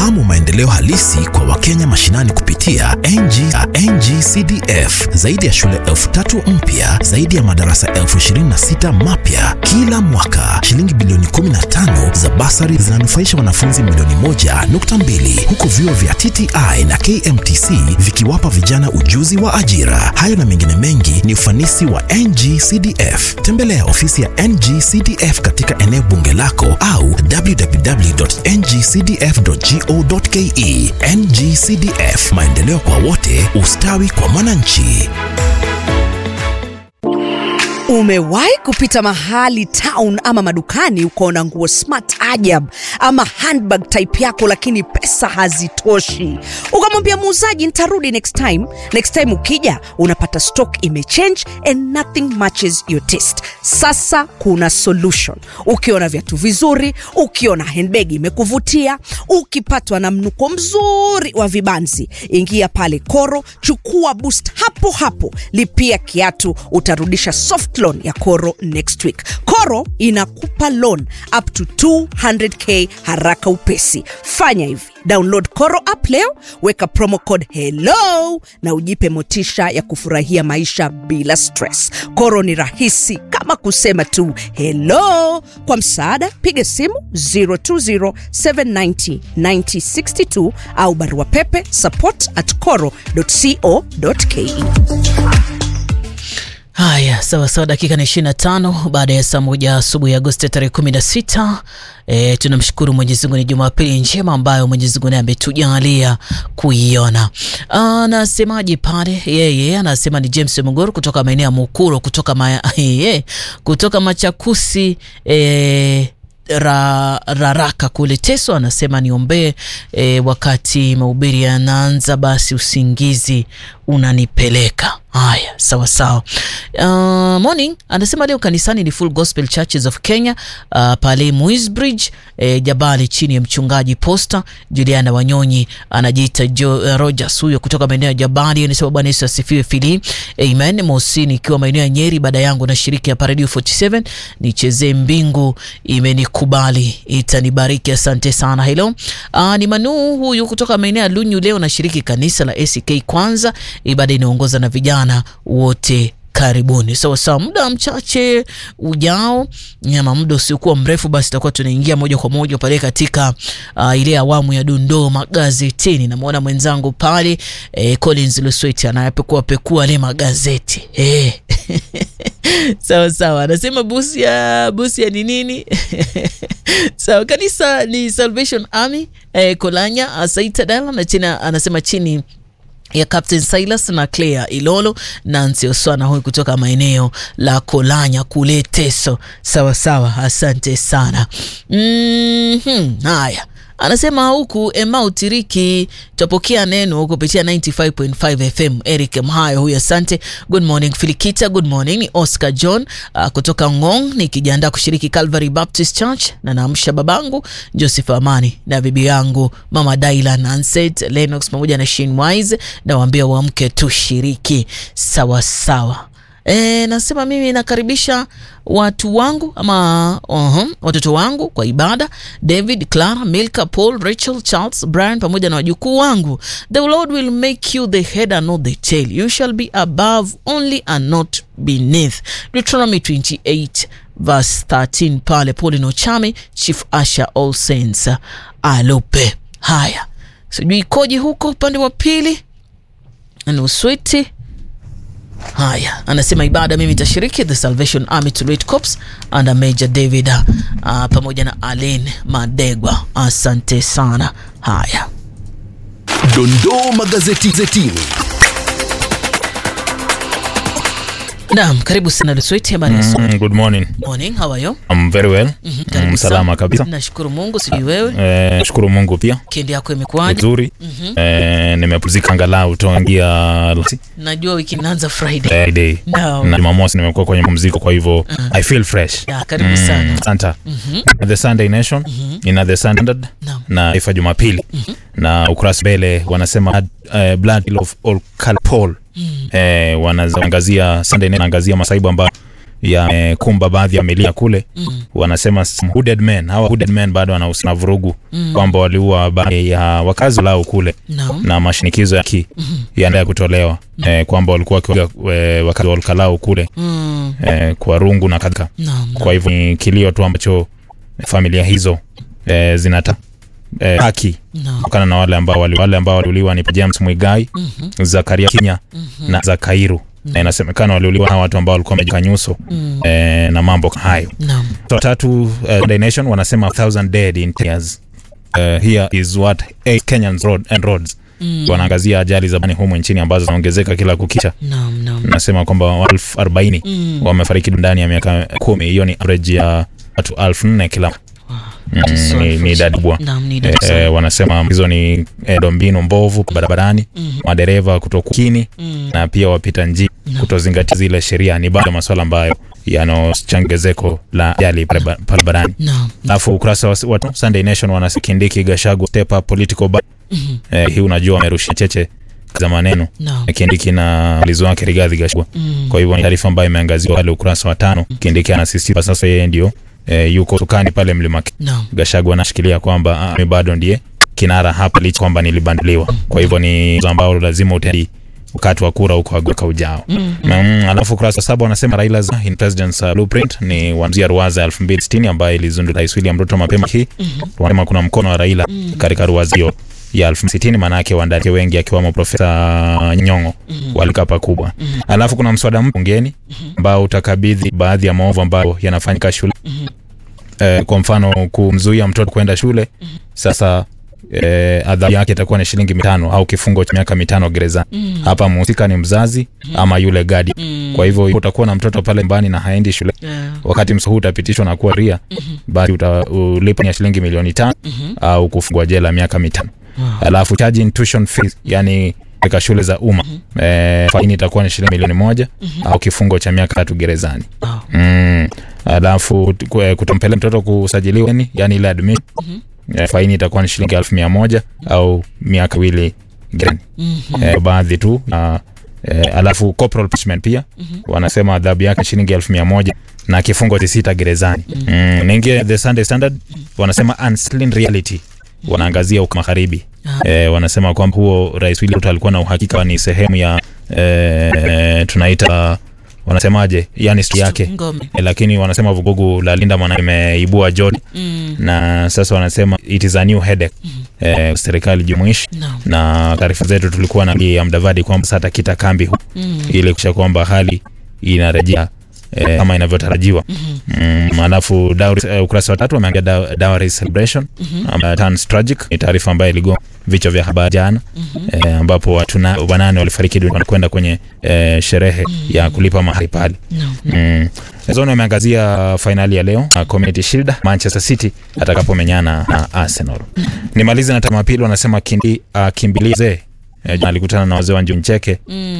Fahamu maendeleo halisi kwa Wakenya mashinani kupitia NG, NGCDF. Zaidi ya shule elfu tatu mpya, zaidi ya madarasa elfu ishirini na sita mapya kila mwaka. Shilingi bilioni 15 za basari zinanufaisha wanafunzi milioni moja nukta mbili huku vyuo vya TTI na KMTC vikiwapa vijana ujuzi wa ajira. Hayo na mengine mengi ni ufanisi wa NGCDF. Tembelea ofisi ya NGCDF katika eneo bunge lako au www.ngcdf.go.ke. NGCDF, maendeleo kwa wote, ustawi kwa mwananchi. Umewahi kupita mahali town ama madukani ukaona nguo smart ajab ama handbag type yako, lakini pesa hazitoshi, ukamwambia muuzaji nitarudi next time. Next time ukija unapata stock imechange and nothing matches your taste. Sasa kuna solution. Ukiona viatu vizuri, ukiona handbag imekuvutia, ukipatwa na mnuko mzuri wa vibanzi, ingia pale Koro, chukua boost hapo hapo, lipia kiatu, utarudisha soft loan ya Koro next week. Koro inakupa loan up to 200k haraka upesi. Fanya hivi, download Koro app leo, weka promo code hello na ujipe motisha ya kufurahia maisha bila stress. Koro ni rahisi kama kusema tu hello. Kwa msaada, piga simu 020790962 au barua pepe support at coro.co.ke. Haya, sawa sawa, dakika ni 25 baada ya saa moja asubuhi ya Agosti tarehe 16. E, tunamshukuru Mwenyezi Mungu, ni Jumapili njema ambayo Mwenyezi Mungu naye ametujalia kuiona. Anasemaje pale yeye? Anasema ni James Mugoro kutoka maeneo ya Mukuro kutoka ma, ye, kutoka Machakusi e, ra, raraka kule Teso anasema niombee e, wakati mahubiri yanaanza, basi usingizi unanipeleka. Haya, sawa sawa. Uh, morning anasema leo kanisani ni Full Gospel Churches of Kenya uh, pale Muisbridge eh, Jabali chini ya mchungaji Posta Juliana Wanyonyi anajiita jo, uh, Rogers huyo kutoka maeneo ya Jabali. Anasema Bwana Yesu asifiwe fili. Amen. Mosini ikiwa maeneo ya Nyeri, baada yangu na shiriki hapa Radio 47 nichezee mbingu imenikubali itanibariki. Asante sana. Hello. Uh, ni Manu huyu kutoka maeneo ya Lunyu, leo nashiriki kanisa la ACK kwanza, ibada inaongoza na vijana wote karibuni. Sawa sawa, muda mchache ujao ama muda usiokuwa mrefu, basi tutakuwa tunaingia moja kwa moja pale katika uh, ile awamu ya dondoo magazetini. Namwona mwenzangu pale eh, Collins Lusweti anayapekua pekua ile magazeti eh. sawa sawa, anasema Busia, Busia ni nini? sawa, kanisa ni Salvation Army eh, Kolanya Asaitadala na china, anasema chini ya Captain Silas na Claire Ilolo Nancy Oswana huyu kutoka maeneo la Kolanya kule Teso. Sawa sawa, asante sana. Mm-hmm. Haya, anasema huku Emau Tiriki tutapokea neno kupitia 95.5 FM. Eric Mhayo huyu, asante. Good morning Filikita, good morning. Ni Oscar John uh, kutoka Ngong, nikijiandaa kushiriki Calvary Baptist Church na naamsha babangu Joseph Amani na bibi yangu mama Dailan Anset Lennox pamoja na Shin Wise, nawaambia waamke tushiriki. Sawa sawa. E, nasema mimi nakaribisha watu wangu ama uh-huh, watoto wangu kwa ibada, David, Clara, Milka, Paul, Rachel, Charles, Brian pamoja na wajukuu wangu. The Lord will make you the head and not the tail. You shall be above only and not beneath. Deuteronomy 28 verse 13 pale Paulin Ochame, Chief Asha All Saints Alope. Haya, sijui ikoje huko upande wa pili nuswiti Haya, anasema ibada mimi itashiriki the Salvation Army Tulwet Corps under Major David uh, pamoja na Alain Madegwa. Asante sana. Haya, Dondoo magazetini. naam, karibu sana Lusweti. Habari ya Mm, good morning. morning, how are you? I'm very well. Mhm, karibu Mm, salama sana. kabisa. Nashukuru Mungu, sijui wewe Eh, shukuru Mungu pia kendi yako imekuwaje? vizuri. Eh, nimepumzika angalau tangia Najua wiki inaanza Friday. Friday Naam. na Jumamosi nimekuwa kwenye pumziko, kwa hivyo I feel fresh. Ya, karibu sana. Asante. The Sunday Nation ina The Standard Naam. na Taifa Jumapili na ukurasa mbele wanasema uh, blood of all color Paul eh, wanaangazia Sunday Nation, wanaangazia masaibu ambayo yamekumba baadhi ya familia kule mm. wanasema some hooded men hawa hooded men bado wanahusika na vurugu mm. kwamba waliua baadhi ya wakazi lao kule Naam. na mashinikizo ya ki mm-hmm. yaendelea kutolewa mm. eh, kwamba walikuwa wakiwaga eh, wakazi wa Olkalau kule Mm. eh, kwa rungu na kadhalika Naam. kwa hivyo ni kilio tu ambacho familia hizo eh, zinata eh, haki Naam. kutokana na wale ambao wali, wale ambao waliuliwa ni James Mwigai mm-hmm. Zakaria Kinya mm-hmm. na Zakairu na inasemekana waliuliwa na watu ambao walikuwa wamejika nyuso mm. eh, na mambo hayo Naam. so tatu uh, Sunday Nation wanasema 1000 dead in 10 years uh, here is what eight Kenyans road and roads mm. wanaangazia ajali za bani humu nchini ambazo zinaongezeka kila kukicha Naam. Naam. nasema kwamba elfu arobaini mm. wamefariki ndani ya miaka kumi hiyo ni average ya watu elfu nne kila Mm, ni, ni idadi kubwa Naam, ni idadi Eh, sana. eh, wanasema hizo ni eh, dombinu mbovu barabarani madereva kutokukini na pia wapita njia kutozingatia zile sheria ni bado masuala ambayo yanaochangezeko la ajali baraba- barabarani Naam. alafu ukurasa wa, wa Sunday Nation wanasikindiki Gashagu step up political ba eh, hii unajua wamerushia cheche za maneno Naam. Kindiki na mlizi wake Rigathi Gachagua. Kwa hivyo ni taarifa ambayo imeangaziwa pale ukurasa wa tano. Kindiki anasisitiza sasa yeye ndio eh, yuko sukani pale Mlima Kenya. Naam. Gachagua anashikilia kwamba ah, mimi bado ndiye kinara hapa licha kwamba nilibanduliwa. Kwa hivyo ni jambo ambalo lazima utendi wakati wa kura huko agoka ujao. Mm, alafu ukurasa wa saba wanasema Raila's in President's uh, Blueprint ni wanzia ruwaza 2060 ambayo ilizundua Rais William Ruto mapema hii. Wanasema kuna mkono wa Raila katika ruwaza hiyo ya 2060 maana yake wandani wengi akiwamo Profesa Nyong'o walikaa pakubwa. Alafu kuna mswada mpya bungeni ambao utakabidhi baadhi ya maovu ambayo yanafanyika shule eh, kwa mfano kumzuia mtoto kwenda shule sasa eh, adhabu yake itakuwa ni shilingi mitano au kifungo cha miaka mitano gerezani. Hapa mhusika ni mzazi ama yule gadi. Kwa hivyo utakuwa na mtoto pale nyumbani na haendi shule Yeah. wakati mswada huu utapitishwa na kuwa ria basi utalipa ya shilingi milioni tano au kufungwa jela miaka mitano. Alafu charging tuition fees, yani katika shule za umma eh, faini itakuwa ni shilingi milioni moja au kifungo cha miaka tatu gerezani. Wow. Mm. Alafu ku- kutompeleka mtoto kusajiliwa yani, yani ile admission eh, faini itakuwa ni shilingi elfu mia moja au miaka miwili gerezani. Eh, baadhi tu uh, eh, alafu corporal punishment pia wanasema adhabu yake ni shilingi elfu mia moja na kifungo cha sita gerezani. Mm. Naingia the Sunday Standard wanasema unseen reality wanaangazia huko magharibi eh, wanasema kwamba huo Rais William Ruto alikuwa na uhakika ni sehemu ya eh, tunaita wanasemaje, yani stu yake Ngome. Eh, lakini wanasema vugugu la Linda Mwana imeibua Jodi Mm. na sasa wanasema it is a new headache eh, serikali jumuishi Naam. na taarifa zetu tulikuwa na ya Mdavadi kwamba sasa atakita kambi hu Mm. ili kuhakikisha kwamba hali inarejea eh, kama inavyotarajiwa. Mm, alafu dowry, eh, ukurasa wa tatu wameangalia daw- dowry celebration ambayo turns tragic. Ni taarifa ambayo iligonga vichwa vya habari jana eh, ambapo watu na- wanane walifariki dunia wanakwenda kwenye eh, sherehe ya kulipa mahari pale. Naam. Mm. Zone ameangazia fainali ya leo na Community Shield Manchester City atakapomenyana na Arsenal. Nimalize na Jumapili wanasema kindi akimbilia zee. Eh, alikutana na wazee wa Njuncheke